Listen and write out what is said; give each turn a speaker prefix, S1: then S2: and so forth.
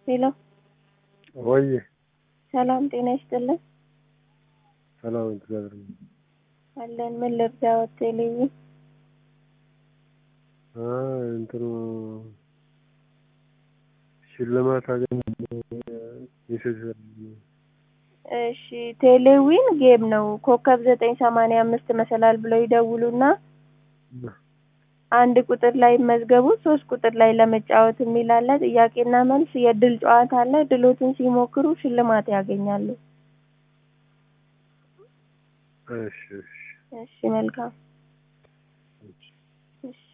S1: ሄሎ
S2: ወይ
S1: ሰላም ጤና ይስጥልን።
S2: ሰላም እግዚአብሔር ይመስገን።
S1: አለን ምን ልርዳዎት? ቴሌቪ
S2: አይ እንትኑ ሽልማት አገኘ ሜሴጅ
S1: እሺ ቴሌዊን ጌም ነው። ኮከብ ዘጠኝ ሰማንያ አምስት መሰላል ብለው ይደውሉና አንድ ቁጥር ላይ መዝገቡ ሶስት ቁጥር ላይ ለመጫወት የሚል አለ። ጥያቄና መልስ የእድል ጨዋታ አለ። ድሎትን ሲሞክሩ ሽልማት ያገኛሉ።
S2: እሺ እሺ
S1: እሺ መልካም